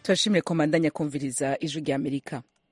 turashimire komandanya kumviriza ijwi rya amerika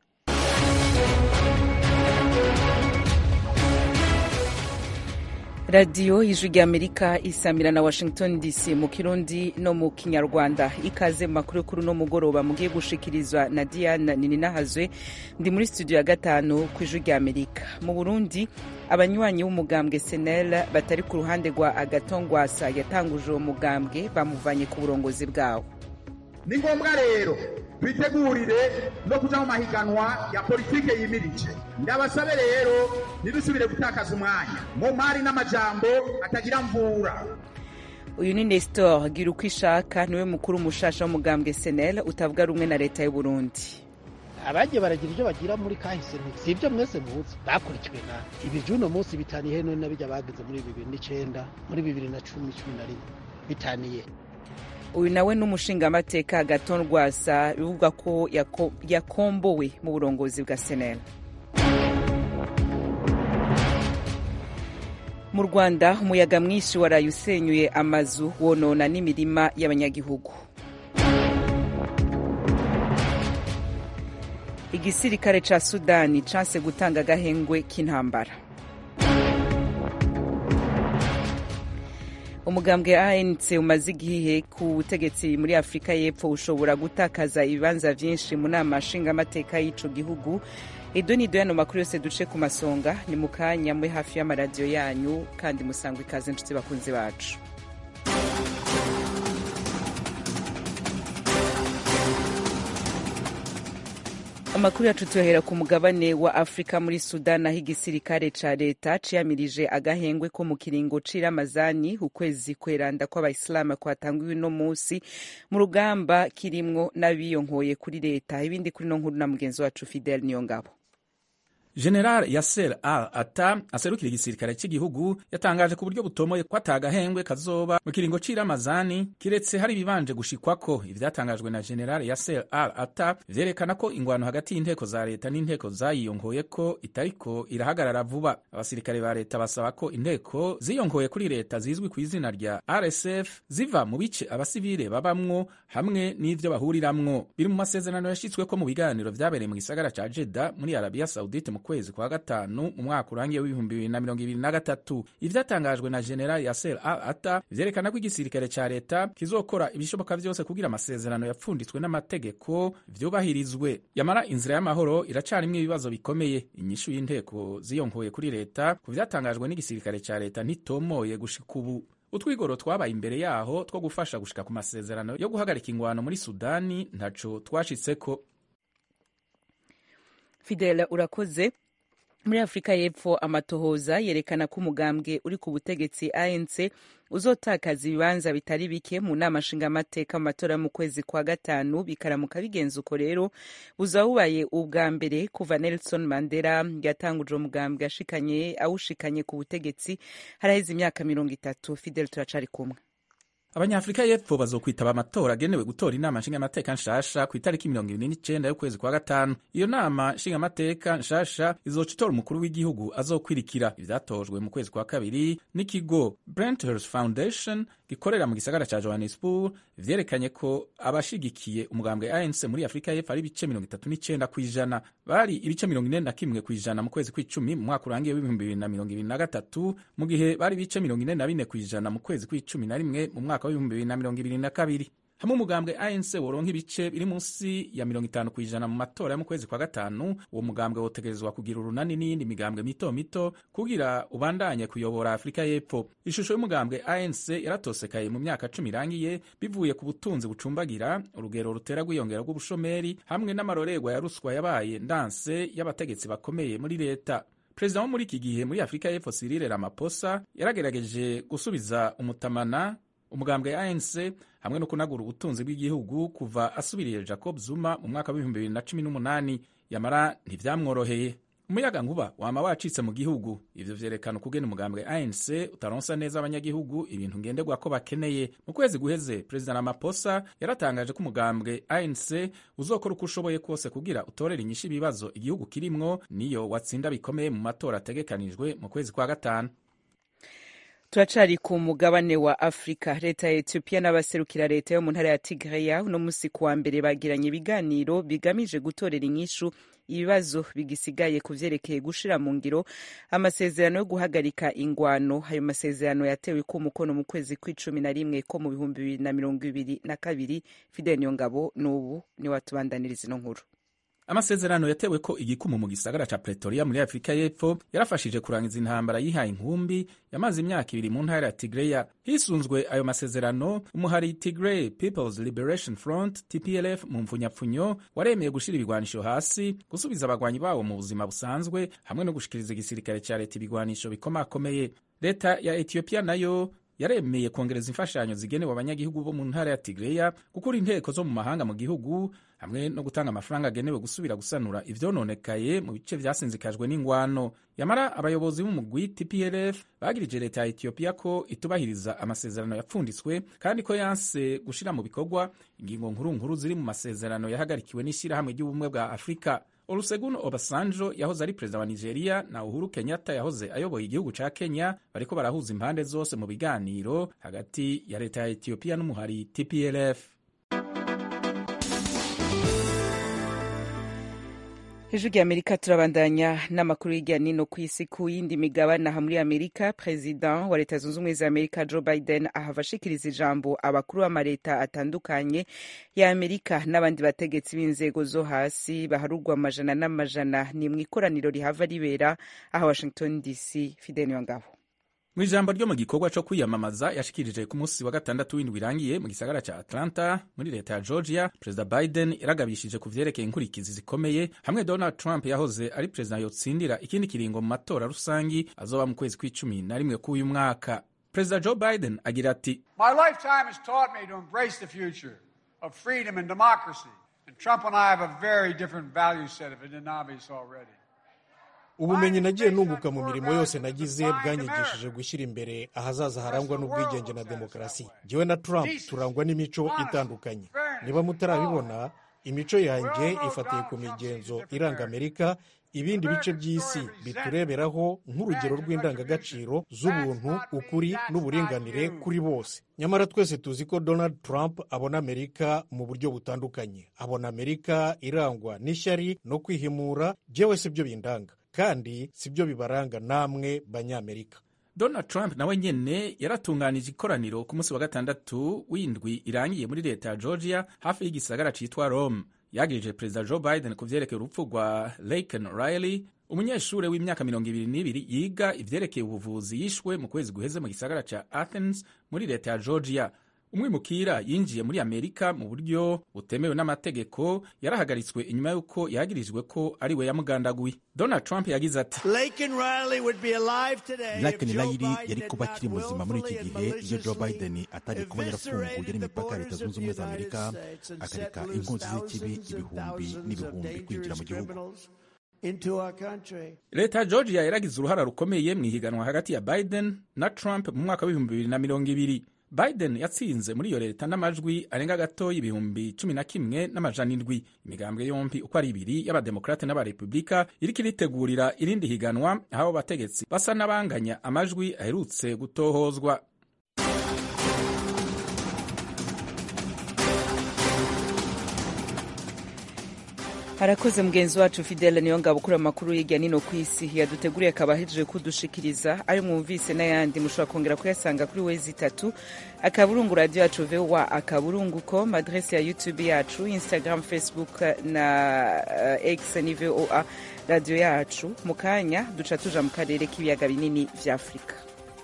radiyo y'ijwi rya amerika isamira na washington dc mu kirundi no mu kinyarwanda ikaze mu makuru y'ukuru no mugoroba mugiye gushikirizwa na diana nininahazwe ndi muri studio ya gatanu ku ijwi rya amerika mu burundi abanywanyi b'umugambwe senel batari ku ruhande rwa agatongwasa yatanguje uwo mugambwe bamuvanye ku burongozi bwawo ni ngombwa rero twitegurire no kuja mu mahiganwa ya politike yimirije ndabasabe rero ntidusubire gutakaza umwanya mu mari n'amajambo atagira mvura uyu ni nestor gira uko ishaka niwe mukuru mushasha w'umugambwe senel utavuga rumwe na leta y'uburundi abagiye baragira ibyo bagira muri kahise si ibyo mwese muzi bakurikiwe na ibi by'uno munsi bitaniye none na bijya bageze muri bibiri n'icenda muri bibiri na cumi cumi na rimwe bitaniye uyu nawe n'umushingamateka gaton rwasa bivugwa ko yako- yakombowe mu burongozi bwa senel mu rwanda umuyaga mwinshi waraye usenyuye amazu wonona n'imirima y'abanyagihugu igisirikare ca sudani canse gutanga agahengwe k'intambara umugambwe anc umaze igihe ku butegetsi muri afurika y'epfo ushobora gutakaza ibibanza vyinshi mu nama nshingamateka y'ico gihugu ido ni yano makuru yose duce ku masonga ni mu kanya mwe hafi y'amaradiyo yanyu kandi musangwa ikaze inshuti bakunzi bacu amakuru yacu tuyahera ku mugabane wa afurika muri sudan aho igisirikare ca leta ciyamirije agahengwe ko mu kiringo c'iramazani ukwezi kweranda kw'abayisilamu kwatangiwe uno musi mu rugamba kirimwo n'abiyonkoye kuri leta ibindi kuri no nkuru na mugenzi wacu fidel niyongabo general yasser al ata aserukira igisirikare cy'igihugu yatangaje ku buryo butomoye ko atagahengwe kazoba mu kiringo c'iramazani kiretse hari ibibanje gushikwako ivyatangajwe na general yasser al ata vyerekana ko ingwano hagati y'inteko za leta n'inteko zayiyonkoye ko itariko irahagarara vuba abasirikare ba leta basaba ko inteko ziyonkoye kuri leta zizwi ku izina rya rsf ziva mu bice abasivile babamwo hamwe n'ivyo bahuriramwo biri mu masezerano yashitsweko mu biganiro vyabereye mu gisagara ca jeda muri arabia saudite mu kwezi kwa gatanu mu mwaka urangiye w'ibihumbi bibiri na mirongo ibiri na gatatu ivyatangajwe na general yasser al ata vyerekana ko igisirikare ca leta kizokora ibishoboka vyose kugira amasezerano yapfunditswe n'amategeko vyubahirizwe yamara inzira y'amahoro iracarimwo ibibazo bikomeye inyishu y'inteko ziyonkoye kuri leta ku vyatangajwe n'igisirikare ca leta ntitomoye gushika ubu utwigoro twabaye imbere yaho two gufasha gushika ku masezerano yo guhagarika ingwano muri sudani ntaco twashitseko fidel urakoze muri afurika y'epfo amatohoza yerekana ko umugambwe uri ku butegetsi anc uzotakaza ibibanza bitari bike mu nama nshingamateka mu matora yo mu kwezi kwa gatanu bikaramuka bigenza uko rero buzaba bubaye ubwa mbere kuva nelson mandela yatanguje umugambwe ashikanye awushikanye ku butegetsi haraheze imyaka mirongo itatu fidel turacari kumwe abanyafurika y'epfo bazokwitaba amatora agenewe gutora inama nshingamateka nshasha ku itariki mirongo ibiri n'icenda y'ukwezi kwa gatanu iyo nama nshingamateka nshasha izoca itora umukuru w'igihugu azokwirikira ivyatojwe mu kwezi kwa kabiri n'ikigo Brenthurst Foundation gikorera mu gisagara ca Johannesburg vyerekanye ko abashigikiye umugambwe ANC muri Afurika y'epfo ari ibice mirongo itatu n'icenda kw'ijana bari ibice mirongo ine na kimwe kw'ijana mu kwezi kw'icumi mu mwaka urangiye w'ibihumbi bibiri na mirongo ibiri na gatatu mu gihe bari ibice mirongo ine na bine kw'ijana mu kwezi kw'icumi na rimwe mu mwaka w'ibihumbi bibiri na mirongo ibiri na kabiri hamwe umugambwe ANC woronka ibice biri munsi ya mirongo itanu kw'ijana mu matora yo mu kwezi kwa gatanu uwo mugambwe wotegerezwa kugira urunani n'iyindi migambwe mito mito kugira ubandanye kuyobora afurika y'epfo ishusho y'umugambwe ANC yaratosekaye mu myaka cumi irangiye bivuye ku butunzi bucumbagira urugero rutera rwiyongera rw'ubushomeri hamwe n'amarorerwa ya ruswa yabaye ndanse y'abategetsi bakomeye muri leta perezida wo muri iki gihe muri afurika y'epfo Cyril Ramaphosa yaragerageje gusubiza umutamana umugambwe ANC hamwe no kunagura ubutunzi bw'igihugu kuva asubiriye Jacob Zuma mu mwaka w'ibihumbi bibiri na cumi n'umunani yamara ntivyamworoheye umuyaga nkuba wama wacitse mu gihugu ivyo vyerekana ukugena umugambwe ANC utaronsa neza abanyagihugu ibintu ngenderwa ko bakeneye mu kwezi guheze perezida Ramaphosa yaratangaje ko umugambwe ANC uzokora uko ushoboye kose kugira utorere inyishu ibibazo igihugu kirimwo niyo watsinda bikomeye mu matora ategekanijwe mu kwezi kwa gatanu turacari ku mugabane wa afurika leta ya etiyopiya n'abaserukira leta yo mu ntara ya tigreya uno musi ku wa mbere bagiranye ibiganiro bigamije gutorera inyishu ibibazo bigisigaye ku vyerekeye gushira mu ngiro amasezerano yo guhagarika ingwano ayo masezerano yatewe ko umukono mu kwezi kw'icumi na rimwe ko mu bihumbi bibiri na mirongo ibiri na kabiri fidel niyongabo n'ubu niwe atubandaniriza ino nkuru amasezerano yatewe ko igikumu mu gisagara ca pretoria muri afurika y'epfo yarafashije kurangiza intambara yihaye inkumbi yamaze imyaka ibiri mu ntara ya tigreya hisunzwe ayo masezerano umuhari tigray peoples liberation front tplf mu mfunyapfunyo waremeye gushira ibigwanisho hasi gusubiza abagwanyi bawo mu buzima busanzwe hamwe no gushikiriza igisirikare ca leta ibigwanisho bikomakomeye leta ya etiyopiya nayo yaremeye kongereza imfashanyo zigenewe abanyagihugu bo mu ntara ya tigreya gukura inteko zo mu mahanga mu gihugu hamwe no gutanga amafaranga agenewe gusubira gusanura ivyononekaye mu bice vyasinzikajwe n'ingwano yamara abayobozi b'umugwi tplf bagirije leta ya etiyopiya ko itubahiriza amasezerano yapfunditswe kandi ko yanse gushira mu bikorwa ingingo nkuru nkuru ziri mu masezerano yahagarikiwe n'ishirahamwe ry'ubumwe bwa afurika olusegun obasanjo yahoze ari perezida wa nigeria na uhuru kenyatta yahoze ayoboye igihugu ca kenya bariko barahuza impande zose mu biganiro hagati ya leta ya etiyopiya n'umuhari tplf hejuru y'amerika turabandanya n'amakuru y'irya nino ku isi ku yindi migabane aha muri amerika perezida wa leta zunze ubumwe za amerika joe biden ahava ashikiriza ijambo abakuru b'amaleta atandukanye ya amerika n'abandi bategetsi b'inzego zo hasi baharurwa amajana n'amajana ni mu ikoraniro rihava ribera aha washington dc fidel ngabo mu ijambo ryo mu gikorwa co kwiyamamaza yashikirije ku munsi wa gatandatu w'indwi irangiye mu gisagara ca atlanta muri leta ya georgia perezida biden yaragabishije ku vyerekeye inkurikizi zikomeye hamwe donald trump yahoze ari perezida yotsindira ikindi kiringo mu matora rusangi azoba mu kwezi kw'icumi na rimwe k'uyu mwaka perezida joe biden agira ati My lifetime has taught me to embrace the future of freedom and democracy. And Trump and I have a very different value set of it in obvious already. ubumenyi nagiye nunguka mu mirimo yose nagize bwanyigishije gushyira imbere ahazaza harangwa n'ubwigenge na demokarasi jyewe na trump turangwa n'imico itandukanye niba mutarabibona imico yanjye ifatiye ku migenzo iranga amerika ibindi bice by'isi bitureberaho nk'urugero rw'indangagaciro z'ubuntu ukuri n'uburinganire kuri bose nyamara twese tuzi ko donald trump abona amerika mu buryo butandukanye abona amerika irangwa n'ishyari no kwihimura jyewe si byo bindanga kandi si byo bibaranga namwe banyamerika donald trump nawe nyene yaratunganije ikoraniro ku munsi wa gatandatu w'indwi irangiye muri leta ya georgia hafi y'igisagara citwa rome yagirije perezida joe biden ku vyerekeye urupfu rwa laken riley umunyeshuri w'imyaka mirongo ibiri n'ibiri yiga ivyerekeye ubuvuzi yishwe mu kwezi guheze mu gisagara ca athens muri leta ya georgia umwimukira yinjiye muri amerika mu buryo butemewe n'amategeko yarahagaritswe inyuma y'uko yagirijwe ko ari we yamugandaguye donald trump yagize ati Laken Riley yari kuba akiri muzima muri iki gihe iyo Joe Biden atari kuba yarafunguye n'imipaka ya leta zunze ubumwe za amerika akareka inkozi z'ikibi ibihumbi n'ibihumbi kwinjira mu gihugu leta ya georgia yaragize uruhara rukomeye mu ihiganwa hagati ya biden na trump mu mwaka w'ibihumbi bibiri na mirongo ibiri biden yatsinze muri iyo leta n'amajwi arenga gato y'ibihumbi cumi na kimwe n'amajana indwi imigambwe yombi uko ari ibiri y'abademokrate n'abarepubulika iriko iritegurira irindi higanwa aho abo bategetsi basa n'abanganya amajwi aherutse gutohozwa harakoze mugenzi wacu fidele niyo ngabo ukura amakuru hirya nino ku isi yaduteguriye akaba ahejeje kudushikiriza ayo mwumvise n'ayandi mushobora kongera kuyasanga kuri wezi itatu akaburungu radiyo yacu vowa akaburungu com adrese ya youtube yacu instagram facebook na uh, x ni voa radiyo yacu mu kanya duca tuja mu karere k'ibiyaga binini vya afurika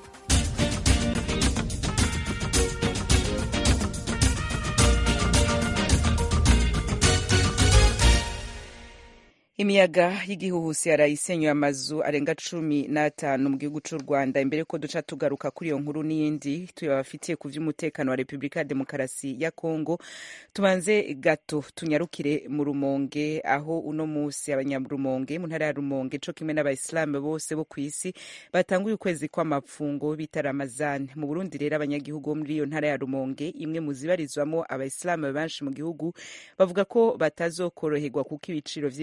imiyaga y'igihuhusi yarayisenyuye amazu arenga cumi n'atanu mu gihugu cy'u rwanda imbere ko duca tugaruka kuri iyo nkuru n'iyindi tuyabafitiye ku by'umutekano wa repubulika ya demokarasi ya kongo tubanze gato tunyarukire mu rumonge aho uno munsi abanyarumonge mu ntara ya rumonge co kimwe n'abayisilamu bose bo ku isi batanguye ukwezi kw'amapfungo bita ramazani mu burundi rero abanyagihugu bo muri iyo ntara ya rumonge imwe mu zibarizwamo abayisilamu benshi mu gihugu bavuga ko batazokoroherwa kuko ibiciro vy'ibiribwa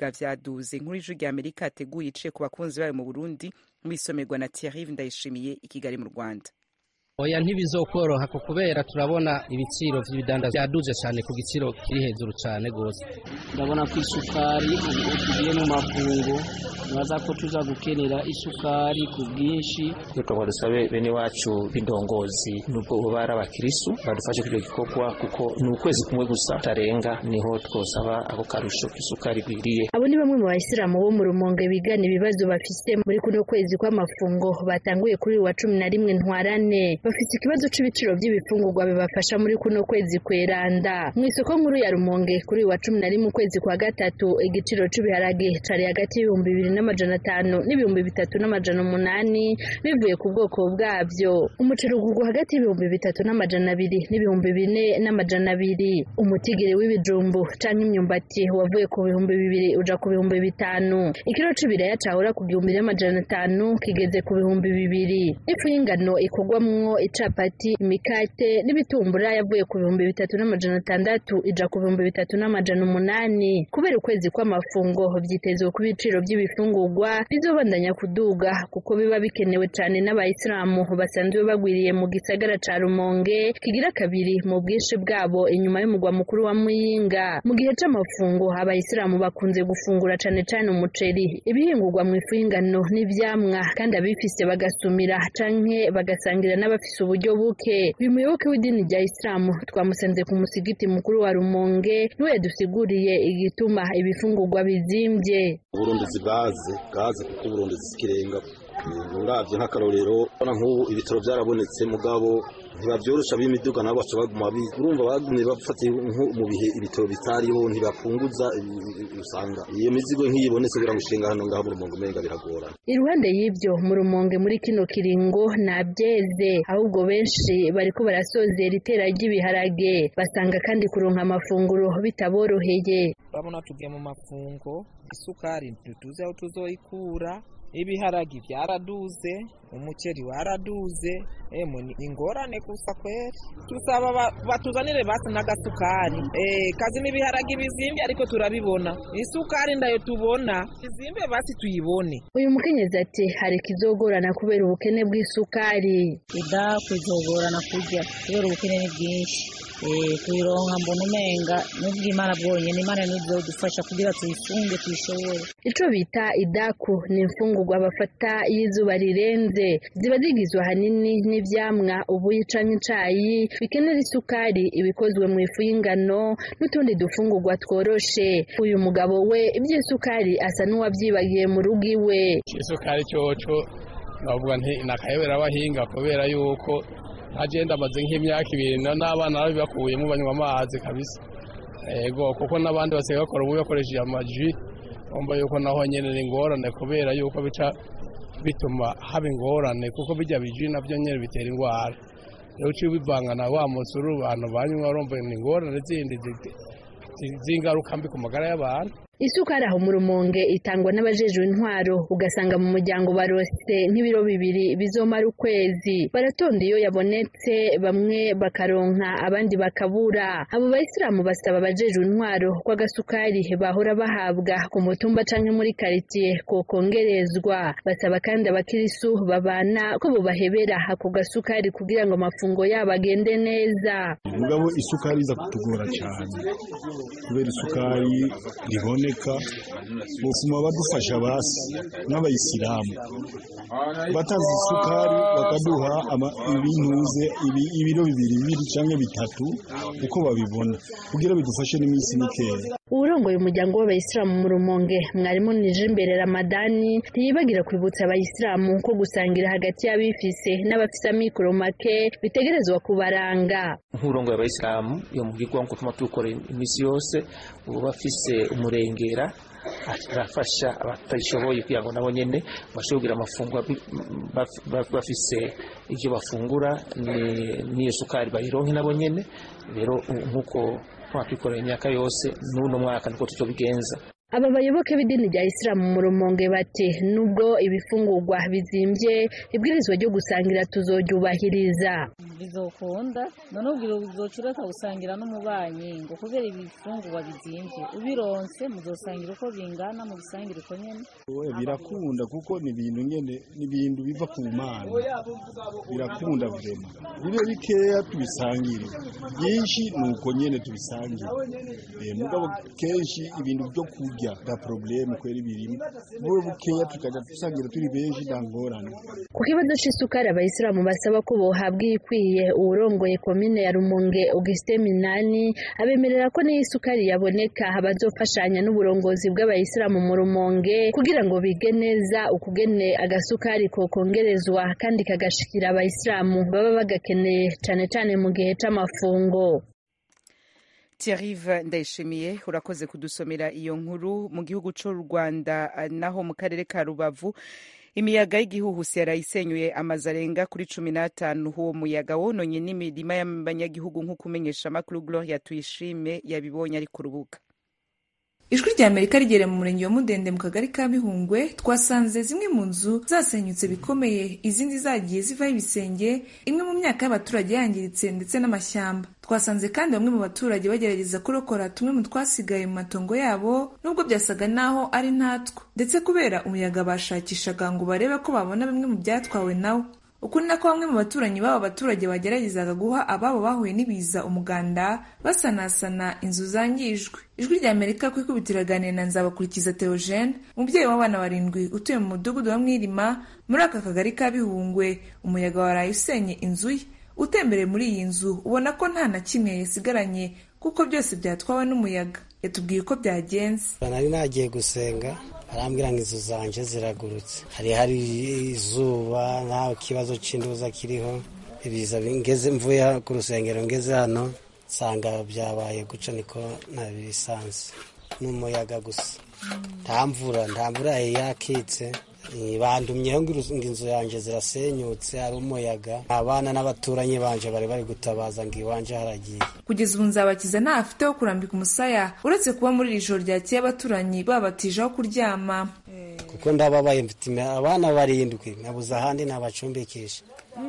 ibiciro vyaduze inkuru y'ijwi rya amerika yateguye iciye ku bakunzi bayo mu burundi mwisomerwa na thierry ndayishimiye i kigali mu rwanda oya ntibizokoroha ko kubera turabona ibiciro vy'ibidanda vyaduze cyane ku giciro kiri hejuru cyane gose ndabona ko isukari ubu tugiye mu makungu nibaza ko tuza gukenera isukari ku bwinshi twebwe dusabe bene wacu b'indongozi nubwo ubu ari abakirisu badufashe kuri icyo gikorwa kuko ni ukwezi kumwe gusa tarenga niho twosaba ako karusho k'isukari gwiriye abo ni bamwe mu bayisilamu bo mu rumonge bigana ibibazo bafise muri kuno kwezi kw'amafungo batanguye kuri uyu wa cumi na rimwe ntwarane bafite ikibazo c'ibiciro by'ibifungurwa bibafasha muri kuno kwezi kweranda mu isoko nkuru ya rumonge kuri uyu wa cumi na rimwe ukwezi kwa gatatu igiciro c'ibiharage cari hagati y'ibihumbi bibiri n'amajana atanu n'ibihumbi bitatu n'amajana umunani bivuye ku bwoko bwabyo umuceri ugurwa hagati y'ibihumbi bitatu n'amajana abiri n'ibihumbi bine n'amajana abiri umutigiri w'ibijumbu canke imyumbati wavuye ku bihumbi bibiri uja ku bihumbi bitanu ikiro c'ibiraya cahora ku gihumbi n'amajana atanu kigeze ku bihumbi bibiri ifu y'ingano ikorwamwo icapati imikate n'ibitumbura yavuye ku bihumbi bitatu n'amajana atandatu ija ku bihumbi bitatu n'amajana umunani kubera ukwezi kw'amafungo vyitezwe ku biciro by'ibifungurwa bizobandanya kuduga kuko biba bikenewe cane n'abayisilamu basanzwe bagwiriye mu gisagara ca rumonge kigira kabiri mu bwinshi bwabo inyuma y'umugwa mukuru wa muyinga mu gihe c'amafungo abayisilamu bakunze gufungura cane cane umuceri ibihingurwa mu ifu y'ingano n'ivyamwa kandi abifise bagasumira canke bagasangira n'abafise uburyo buke uyu muyoboke w'idini rya isilamu twamusanze ku musigiti mukuru wa rumonge niwe yadusiguriye igituma ibifungurwa bizimvye uburundizi gaze gaze kuko uburundizi zikirenga uravye nk'akarorero urabona nk'ubu ibitaro byarabonetse mugabo ntibavyorosha b'imiduga nabo baca baguma urumva bagumye bafatiye nko mu bihe ibitaro bitariho ntibapunguza usanga iyo mizigo nk'iyibonetse kugira ngo ushinga hano ngaho mu rumonge umenga biragorana iruhande y'ibyo mu rumonge muri kino kiringo nta byeze ahubwo benshi bariko barasozera itera ry'ibiharage basanga kandi kuronka amafunguro bitaboroheye urabona tugiye mu mafungo isukari ntituzi aho tuzoyikura ibiharagi byaraduze umuceri waraduze emwe ni ingorane gusa kweri tusaba batuzanire basi n'agasukari eh kazi n'ibiharagi bizimvye ariko turabibona isukari ndayo tubona izimvye basi tuyibone uyu mukenyezi ati hari ikizogorana kubera ubukene bw'isukari ida kuzogorana kurya kubera ubukene ni bwinshi tuyironka mbona umenga nubwo imana bwonyene imana nizodufasha kugira tuyifunge tuyishobore ico bita idaku ni imfungurwa bafata y'izuba rirenze ziba zigizwe ahanini n'ivyamwa ubuyi canke icayi bikenera isukari ibikozwe mu ifu y'ingano n'utundi dufungurwa tworoshe uyu mugabo we ivy'isukari asa n'uwavyibagiye mu rugo iwe isukari coco navuga nti nakayobera abahinga kubera yuko agenda amaze nk'imyaka ibiri n'abana babibakuyemo banywa amazi kabisa yego kuko n'abandi basigaye bakora ubu bakoresheje amaji bumva yuko naho nyine ni ingorane kubera yuko bica bituma haba ingorane kuko bijya biji nabyo nyine bitera indwara rero uciye ubivanga na wa musuru abantu banywa urumva ni ingorane zindi z'ingaruka mbi ku magara y'abantu isukari aho mu rumonge itangwa n'abajejwe intwaro ugasanga mu muryango barose nk'ibiro bibiri bizomara ukwezi baratonda iyo yabonetse bamwe bakaronka abandi bakabura abo bayisilamu basaba abajejwe intwaro ko agasukari bahora bahabwa ku mutumba canke muri karitiye kokongerezwa basaba kandi abakirisu babana ko bobahebera ako gasukari kugira ngo amafungo yabo agende neza mugabo isukari iza kutugora cyane kubera isukari ribone kuboneka bufuma badufasha basi n'abayisilamu batazi isukari bakaduha ibintuze ibiro bibiri bibiri cyangwa bitatu uko babibona kugira bidufashe n'iminsi mikeya uwurongoye umuryango w'abayisilamu mu rumonge mwarimu nije imbere ramadani ntiyibagira kwibutsa abayisilamu ko gusangira hagati y'abifise n'abafise amikoro make bitegerezwa kubaranga nk'urongoye abayisilamu iyo mubwirwa ngo tuma tukora iminsi yose ubu bafise umurengera arafasha abatabishoboye kugira ngo nabo nyene bashobore kugira amafunguro bafise ivyo bafungura n'iyo sukari bayironke nabo nyene rero nk'uko twakwikorera imyaka yose n'uno mwaka niko tuzobigenza aba bayoboke b'idini rya isilamu mu rumonge bati nubwo ibifungurwa bizimvye ibwirizwa ryo gusangira tuzoryubahiriza bizokunda none ubwira uzoca ureka gusangira n'umubanyi ngo kubera ibifungurwa bizimvye ubironse muzosangira uko bingana mubisangire uko nyene Oya, birakunda kuko ni ibintu nyene ni ibintu biva ku mana birakunda vrema bibe bikeya tubisangire byinshi ni uko nyene tubisangire Eh, mugabo kenshi ibintu byo kurya nta probleme kweri birimo bube bukeya tukaja dusangira turi benshi nta ngorane ku kibazo c'isukari abayisilamu basaba ko bohabwa iyikwiye uwurongoye komine ya rumonge augustin minani abemerera ko n'iyo isukari yaboneka bazofashanya n'uburongozi bw'abayisilamu mu rumonge kugira ngo bige neza ukugene agasukari kokongerezwa kandi kagashikira abayisilamu baba bagakeneye cane cane mu gihe c'amafungo Thierry Ndayishimiye urakoze kudusomera iyo nkuru mu gihugu cy'u Rwanda eh, naho mu karere ka Rubavu imiyaga y'igihuhusi yarayisenyuye amazu arenga kuri cumi n'atanu uwo muyaga wononye n'imirima y'abanyagihugu nk'uko umenyesha amakuru Gloria Tuyishime yabibonye ari ku rubuga ijwi rya amerika rigera mu murenge wa mudende mu kagari ka bihungwe twasanze zimwe mu nzu zasenyutse bikomeye izindi zagiye zivaho ibisenge imwe mu myaka y'abaturage yangiritse ndetse n'amashyamba twasanze kandi bamwe mu baturage bagerageza kurokora tumwe mu twasigaye mu matongo yabo nubwo byasaga naho ari ntatwo ndetse kubera umuyaga bashakishaga ngo barebe ko babona bimwe mu byatwawe nawo uku ni nako bamwe mu baturanyi b'aba baturage bageragezaga guha ababo bahuye n'ibiza umuganda basanasana inzu zangijwe ijwi rya amerika ku ikubitiro iraganira na nzabakurikiza theogene umubyeyi w'abana barindwi utuye mu mudugudu wa mwirima muri aka kagari ka bihungwe umuyaga waraye usenye inzu ye utembereye muri iyi nzu ubona ko nta na kimwe yasigaranye kuko byose byatwawe n'umuyaga yatubwiye uko byagenze nari nagiye gusenga arambwira ngo inzu zanje ziragurutse hari hari izuba nta kibazo cy'induza kiriho ibiza ngeze mvuye ku rusengero ngeze hano nsanga byabaye guca niko nabisanze n'umuyaga gusa nta mvura nta mvura yari yakitse bandumyeho ngo inzu yanjye zirasenyutse hari umuyaga abana n'abaturanyi banje bari bari gutabaza ngo iwanje haragiye kugeza ubu nzabakiza nta afite ho kurambika umusaya uretse kuba muri iri joro ryakeye abaturanyi babatije aho kuryama kuko ndababaye mfite abana barindwi nabuze ahandi nabacumbikisha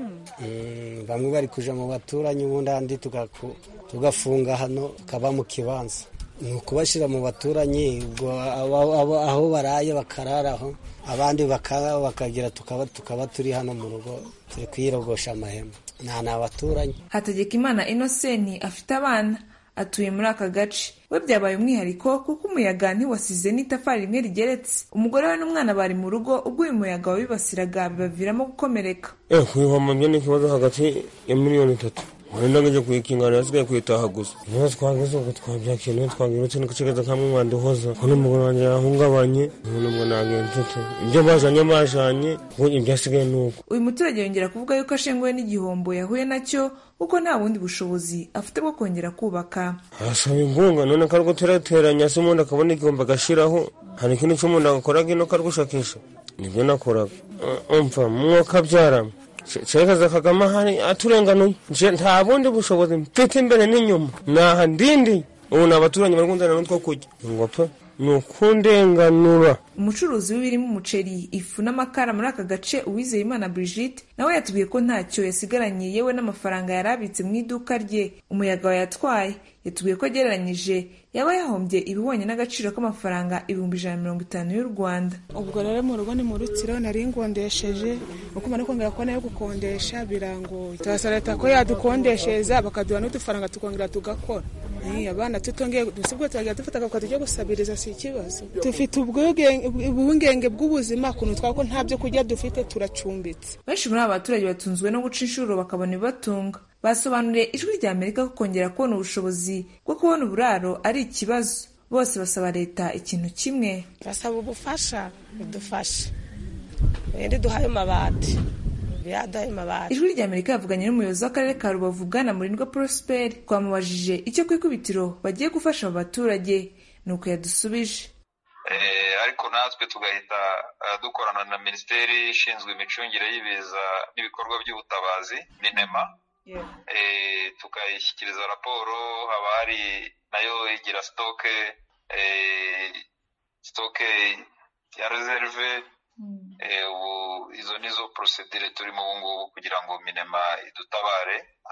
bamwe bari kuja mu baturanyi ubundi ahandi tugafunga hano tukaba mu kibanza ni ukubashyira mu baturanyi aho baraye bakararaho abandi bakagira tukaba turi hano mu rugo turi kwirogosha amahema nta ni abaturanyi hategeka imana inoseni afite abana atuye muri aka gace we byabaye umwihariko kuko umuyaga ntiwasize n'itafari rimwe rigeretse umugore we n'umwana bari mu rugo ubwo uyu muyaga wabibasiraga bibaviramo gukomereka kuyihoma byo ni ikibazo hagati ya miliyoni itatu wenda ngije kuyikingana yasigaye kuyitaha gusa niho twageze ubwo twabyakiye niho twagirutse n'agace kamwe mwanduhoza ko n'umugore wanjye yahungabanye nubwo nagenzutse ibyo bajanye bajanye ibyasigaye ni uko uyu muturage yongera kuvuga yuko ashenguwe n'igihombo yahuye nacyo kuko nta bundi bushobozi afite bwo kongera kubaka arasaba inkunga none kari guterateranya se umuntu akabona igihombo agashiraho hari ikindi cy'umuntu agakoraga ino kari gushakisha nibyo nakoraga umva mwuka byarama cerekaza kagame ahari aturenganuye nta bundi bushobozi mfite imbere n'inyuma naha ndindi ubu ni abaturanyi bari kundana n'utwo kurya ngo pe ni ukundenganura umucuruzi w'ibirimo umuceri ifu n'amakara muri aka gace uwizeyimana brigitte nawe yatubwiye ko ntacyo yasigaranye yewe n'amafaranga yari abitse mu iduka rye umuyaga wayatwaye yatubwiye ko agereranyije yaba yahombye ibihwanye n'agaciro k'amafaranga ibihumbi ijana na mirongo itanu y'u rwanda ubwo rero mu rugo ni mu rutsiro nari ngondesheje uko mara kongera kubona yo gukondesha birangoye turasaba leta ko yadukondeshereza bakaduha n'udufaranga tukongera tugakora abana tutongeye dusibwe turagira dufata akakwa tujya gusabiriza si ikibazo dufite ubwungenge bw'ubuzima ukuntu twako nta byo kurya dufite turacumbitse benshi muri aba baturage batunzwe no guca inshuro bakabona ibibatunga basobanuriye ijwi rya amerika ko kongera kubona ubushobozi bwo kubona uburaro ari ikibazo bose basaba leta ikintu kimwe basaba ubufasha budufashe wenda duhaye amabati ijwi rya amerika yavuganye n'umuyobozi w'akarere ka rubavu bwana murindwa prosperi twamubajije icyo ku ikubitiro bagiye gufasha abo baturage ni uko yadusubije ariko natwe tugahita dukorana na minisiteri ishinzwe imicungire y'ibiza n'ibikorwa by'ubutabazi minema tukayishyikiriza raporo haba hari nayo igira sitoke sitoke ya reserve ubu izo nizo porosedire turimo ubu ngubu kugira ngo minema idutabare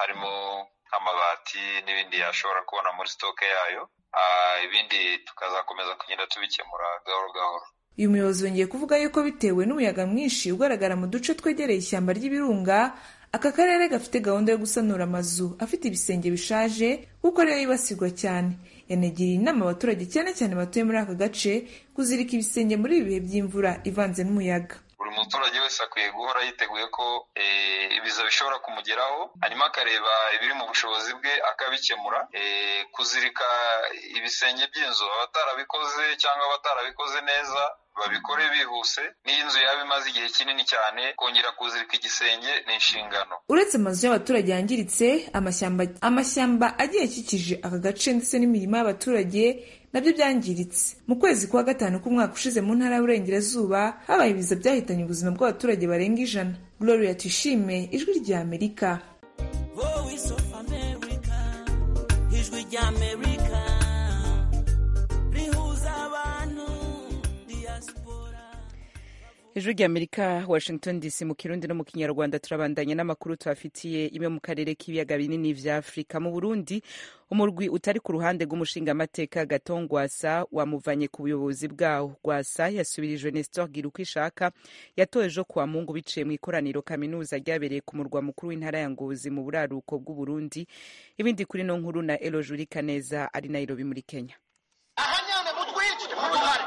imiti n'ibindi yashobora kubona muri sitoke yayo ibindi tukazakomeza kugenda tubikemura gahoro gahoro uyu muyobozi yongeye kuvuga yuko bitewe n'umuyaga mwinshi ugaragara mu duce twegereye ishyamba ry'ibirunga aka karere gafite gahunda yo gusanura amazu afite ibisenge bishaje kuko ariyo yibasirwa cyane yanagiriye inama abaturage cyane cyane batuye muri aka gace kuzirika ibisenge muri ibi bihe by'imvura ivanze n'umuyaga buri muturage wese akwiye guhora yiteguye ko ibiza bishobora kumugeraho hanyuma akareba ibiri mu bushobozi bwe akabikemura kuzirika ibisenge by'inzu abatarabikoze cyangwa abatarabikoze neza babikore bihuse n'iyo inzu yaba imaze igihe kinini cyane kongera kuzirika igisenge ni inshingano uretse amazu y'abaturage yangiritse amashyamba amashyamba agiye akikije aka gace ndetse n'imirima y'abaturage nabyo byangiritse mu kwezi kwa gatanu k'umwaka ushize mu ntara y'uburengerazuba habaye ibiza byahitanye ubuzima bw'abaturage barenga ijana gloria tuyishime ijwi rya amerika ijwi rya amerika rihuza abantu ijwi rya amerika washington dc mu kirundi no mu kinyarwanda turabandanya n'amakuru tubafitiye imwe mu karere k'ibiyaga binini vya afurika mu burundi umurwi utari ku ruhande rw'umushingamateka gatongwasa wamuvanye ku buyobozi bwawo rwasa yasubirijwe nestor gira uko ishaka yatowe ejo kuwa mungu biciye mu ikoraniro kaminuza ryabereye ku murwa mukuru w'intara ya ngozi mu buraruko bw'uburundi ibindi kuri no nkuru na elojuri kaneza ari nairobi muri kenya ahanyane mutwice muduhare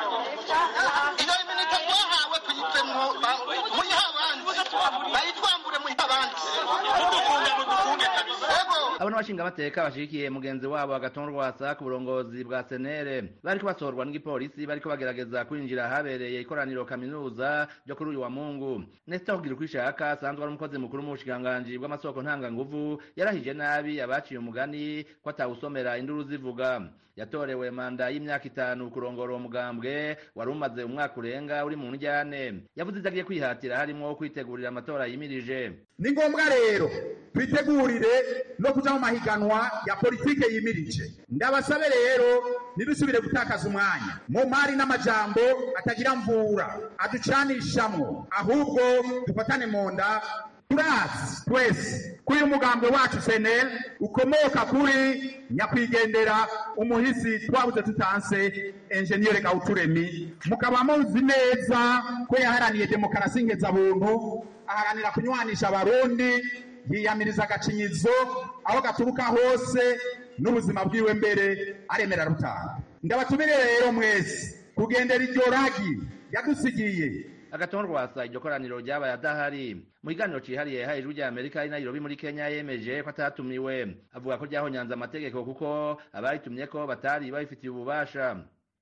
iyo iminota twahawe tuyipfemwo muyihe abandi bayitwambure muyihe abandi mudufunge mudufunge kabisa abo n'abashingamateka bashigikiye mugenzi wabo agatonda rwasa ku burongozi bwa senere bariko basohorwa n'igipolisi bariko bagerageza kwinjira ahabereye ikoraniro kaminuza ryo kuri uyu wa mungu nesita kugira uko ishaka asanzwe ari umukozi mukuru mu bushikiranganji bw'amasoko ntanganguvu yarahije nabi abaciye umugani ko atawusomera induru zivuga yatorewe manda y'imyaka itanu kurongora uwo mugambwe wari umaze umwaka urenga uri mu njyane yavuze ivyo agiye kwihatira harimwo kwitegurira amatora yimirije ni ngombwa rero twitegurire no kuja mu mahiganwa ya politike yimirije ndabasabe rero nidusubire gutakaza umwanya mu mari n'amajambo atagira mvura aducanishamwo ahubwo dufatane mu nda turazi twese ko uyu mugambwe wacu senel ukomoka kuri nyakwigendera umuhisi twabuze tutanse enjeniyeri gawuturemi mukaba muzi neza ko yaharaniye demokarasi nkeza-buntu aharanira kunywanisha abarundi yiyamiriza agacinyizo aho gaturuka hose n'ubuzima bwiwe mbere aremera rutanga ndabatumire rero mwese kugendera iryo ragi yadusigiye agatonda rwasa iryo koraniro ryabaye adahari mu kiganiro cihariye yahaye ijwi rya amerika ari nairobi muri kenya yemeje ko atatumiwe avuga ko ryahonyanze amategeko kuko abaritumye ko batari babifitiye ububasha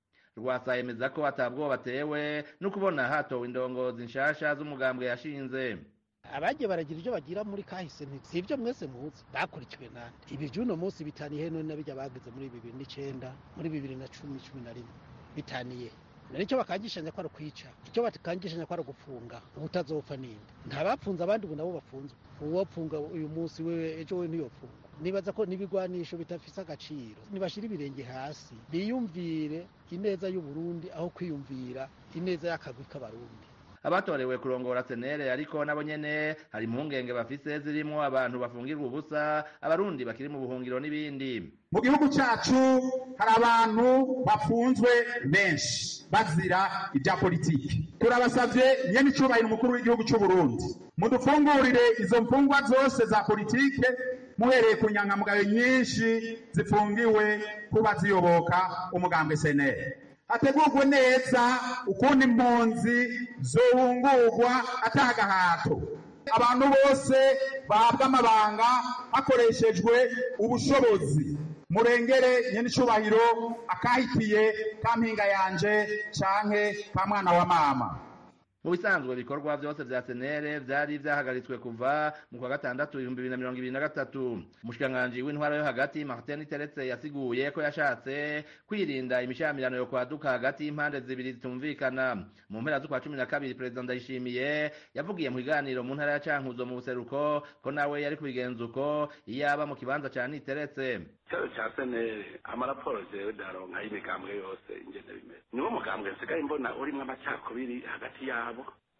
rwasa yemeza ko atabwoba batewe no kubona hatowe indongozi nshasha z'umugambwe yashinze abagiye baragira ibyo bagira muri kahise si ibyo mwese muzi bakurikiwe nande ibi by'uno munsi bitaniye none n'abijya bagize muri bibiri n'icenda muri bibiri na cumi cumi na rimwe bitaniye nicyo bakangishanya ko ari ukwica icyo bakangishanya ko ari ugufunga ubutazopfa ninde nta bapfunze abandi ubu nabo bafunzwe uwapfunga uyu munsi we ejo we ntiyopfunga nibaza ko n'ibigwanisho bidafise agaciro nibashira ibirenge hasi biyumvire ineza y'uburundi aho kwiyumvira ineza y'akagwi k'abarundi abatorewe kurongora senere ariko nabo nyene hari impungenge bafise zirimwo abantu bafungirwa ubusa abarundi bakiri mu buhungiro n'ibindi mu gihugu cyacu hari abantu bafunzwe benshi bazira ibya politiki turabasabye nyene icubahiro umukuru w'igihugu cy'u Burundi mudufungurire izo mfungwa zose za politike muhereye ku nyangamugayo nyinshi zifungiwe kuba ziyoboka umugambwe senere hategurwe neza ukundi impunzi zohungurwa atagahato abantu bose bahabwa amabanga hakoreshejwe ubushobozi murengere nyenicubahiro akahitiye ka mpinga yanje canke ka mwana wa mama mu bisanzwe ibikorwa byose vya senere vyari vyahagaritswe kuva mu kwa gatandatu ibihumbi bibiri na mirongo ibiri na gatatu umushikiranganji w'intwara yo hagati martin teretse yasiguye ko yashatse kwirinda imishamirano yo kwaduka hagati y'impande zibiri zitumvikana mu mpera z'ukwa cumi na kabiri perezida ndayishimiye yavugiye mu kiganiro mu ntara ya cankuzo mu buseruko ko nawe yari kubigenza uko iyo aba mu kibanza ca niteretse ikibazo cya senere amaraporo jewe daronka y'imigambwe yose ingene bimeze niwo mugambwe nsigaye mbona urimwo amacakubiri hagati yabo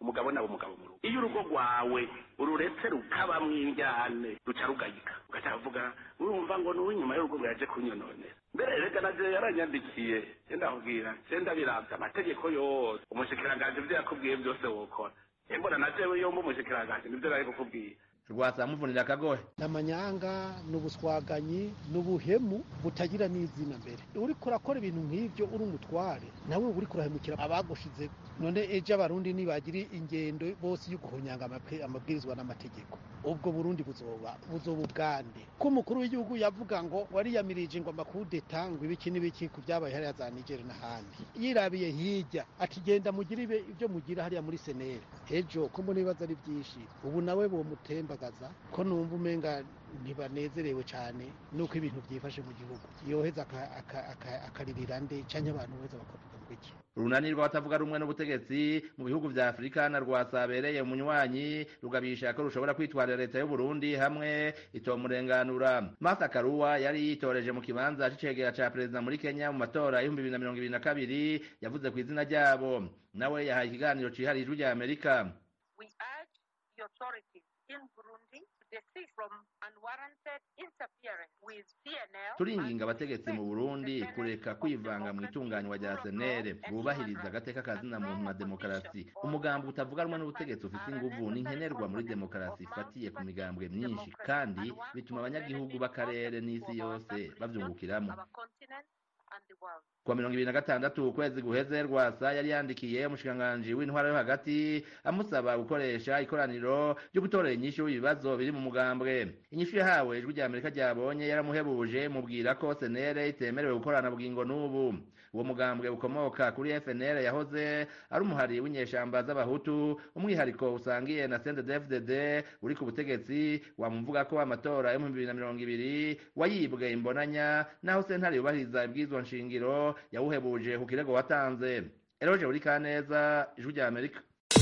umugabo nawe umugabo mu rugo iyo urugo rwawe ururetse rukabamwo injyane ruca rugayika ugaca uvuga urumva ngo ni uw'inyuma y'urugo ngo yaje kunyononera mbere rega naje yaranyandikiye ndakubwira senda biravye amategeko yose umushikiranganji ivyo yakubwiye byose wokora embona na jewe yomba umushikiranganji nivyo nari kukubwira rwasa muvunira akagohe n'amanyanga n'ubuswaganyi n'ubuhemu butagira n'izina mbere uriko urakora ibintu nk'ivyo uri umutware nawe uba uriko urahemukira abagushize none ejo abarundi nibagira ingendo bose yo guhonyanga amabwi- amabwirizwa n'amategeko ubwo burundi buzoba buzoba ubwande ko umukuru w'igihugu yavuga ngo wariyamirije ngo amakudeta ngo ibiki n'ibiki ku byabaye hariya za nigeri n'ahandi yirabiye hirya ati genda mugire ibe- ibyo mugira hariya muri seneri ejo ko mbona ibibazo ari byinshi ubu nawe bomutembagaza ko numva umenga ntibanezerewe cyane nuko ibintu byifashe mu gihugu yoheza aka- aka- aka- akaririra nde cyangwa abantu beza bakavuga ngo iki urunani rw'abatavuga rumwe n'ubutegetsi mu bihugu vya afurika na rwasabereye umunywanyi rugabisha ko rushobora kwitwarira leta y'uburundi hamwe itomurenganura martha karuwa yari yitoreje mu kibanza c'icegera ca perezida muri kenya mu matora y'ibihumbi bibiri na mirongo ibiri na kabiri yavuze ku izina ryabo nawe yahaye ikiganiro cihariye ijwi rya amerika We urge the authorities in Burundi to desist from unwarranted interference with CNL. turinginga abategetsi mu burundi kureka kwivanga mu itunganywa rya senere bubahiriza agateka ka zina muntu na demokarasi umugambi utavuga rumwe n'ubutegetsi ufite inguvu n'inkenerwa muri demokarasi ifatiye ku migambwe myinshi kandi bituma abanyagihugu b'akarere n'isi yose bavyungukiramo Our continent and the world. kuwa mirongo ibiri na gatandatu ukwezi guheze rwasa yari yandikiye umushikiranganji w'intwara yo hagati amusaba gukoresha ikoraniro ryo gutorera inyishu ibibazo biri mu mugambwe inyishu yahawe ijwi rya amerika ryabonye yaramuhebuje mubwira ko senere itemerewe gukorana bugingo n'ubu uwo mugambwe ukomoka kuri fnr yahoze ari umuhari w'inyeshamba z'abahutu umwihariko usangiye na cndfdd uri ku butegetsi wamuvuga ko amatora yo mu bibiri na mirongo ibiri wayibwe imbonanya naho sentare yubahiriza ibwirizwa nshingiro yawuhebuje ku kirego watanze eroje buri kaneza ijwi rya amerika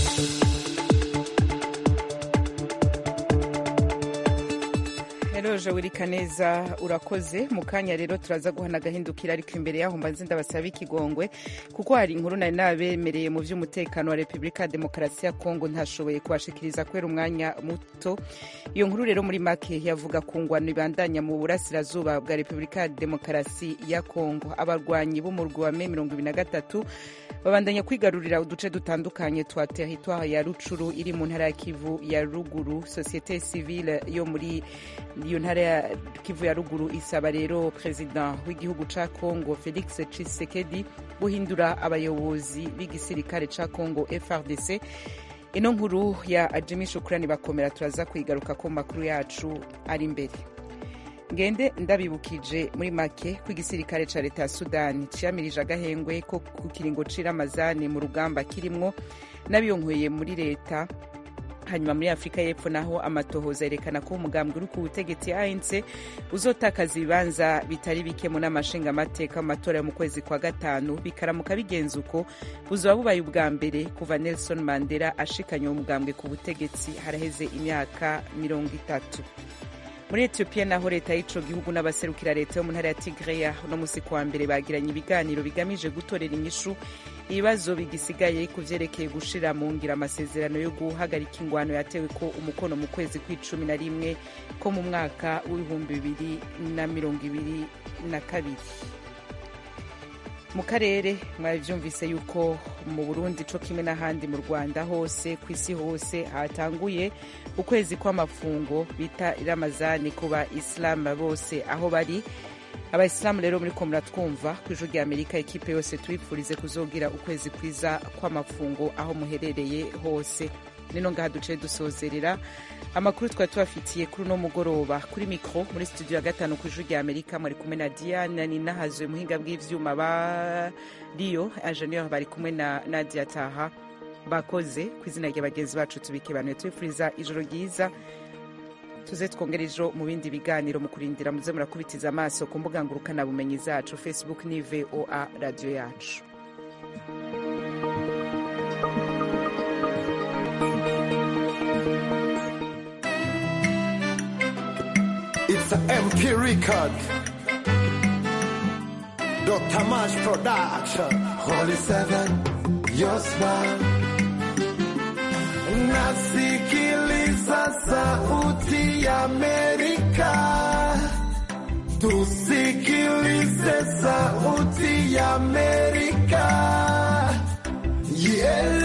Eroje wirika neza urakoze mu kanya rero turaza guhana agahindukira ariko imbere yaho mbanze ndabasaba ikigongwe kuko hari inkuru nari nabemereye mu by'umutekano wa Repubulika ya Demokarasi ya Kongo ntashoboye kubashikiriza kubera umwanya muto iyo nkuru rero muri make yavuga ku ngwano ibandanya mu burasirazuba bwa Repubulika ya Demokarasi ya Kongo abarwanyi b'umurwi wa Me mirongo ibiri na gatatu babandanya kwigarurira uduce dutandukanye twa teritwari ya Rucuru iri mu ntara ya Kivu ya ruguru societe civile yo muri iyo ntara ya Kivu ya ruguru isaba rero perezida w'igihugu ca Kongo Felix Tshisekedi guhindura abayobozi b'igisirikare ca Kongo FRDC ino nkuru ya Jimmy Shukrani bakomera turaza kuyigaruka ko makuru yacu ari imbere ngende ndabibukije muri make ko igisirikare ca leta ya sudani ciyamirije agahengwe ko ku kiringo c'iramazani mu rugamba kirimwo n'abiyonkweye muri leta hanyuma muri afurika y'epfo naho amatohoza yerekana ko umugambwe uri ku butegetsi anc uzotakaza ibibanza bitari bike mu nama nshingamateka mu matora yo mu kwezi kwa gatanu bikaramuka bigenza uko buzoba bubaye ubwa mbere kuva nelson mandela ashikanye uwo mugambwe ku butegetsi haraheze imyaka mirongo itatu muri etiyopiya naho leta y'ico gihugu n'abaserukira leta yo mu ntara ya tigreya uno musi kuwa mbere bagiranye ibiganiro bigamije gutorera inyishu ibibazo bigisigaye ku vyerekeye gushira mu ngira amasezerano yo guhagarika ingwano yatewe ko umukono mu kwezi kw'icumi na rimwe ko mu mwaka w'ibihumbi bibiri na mirongo ibiri na kabiri mu karere mwavyumvise yuko mu burundi co kimwe n'ahandi mu rwanda hose ku isi hose hatanguye ukwezi kw'amafungo bita ramazani ku ba isilamu bose aho bari abayisilamu rero muri ko muratwumva ku ijwi rya amerika ekipe yose tubipfurize kuzogira ukwezi kwiza kw'amafungo aho muherereye hose nino ngaha duciye dusozerera amakuru twari tubafitiye kuri uno mugoroba kuri mikro muri studio ya gatanu ku ijwi rya amerika mwari kumwe na diana ninahazwe muhinga bw'ivyuma ba riyo ingenieur bari kumwe na nadia taha bakoze ku izina rya bagenzi bacu tubikebanuye tubifuriza ijoro ryiza tuze twongera ejo mu bindi biganiro mu kurindira muze murakubitiza amaso ku mbuga ngurukanabumenyi zacu facebook ni voa radiyo yacu It's an MP record. Dr. Mash Production. Holy Seven, your smile. nasikiliza sauti ya Amerika, tusikilize sauti ya Amerika, ielewe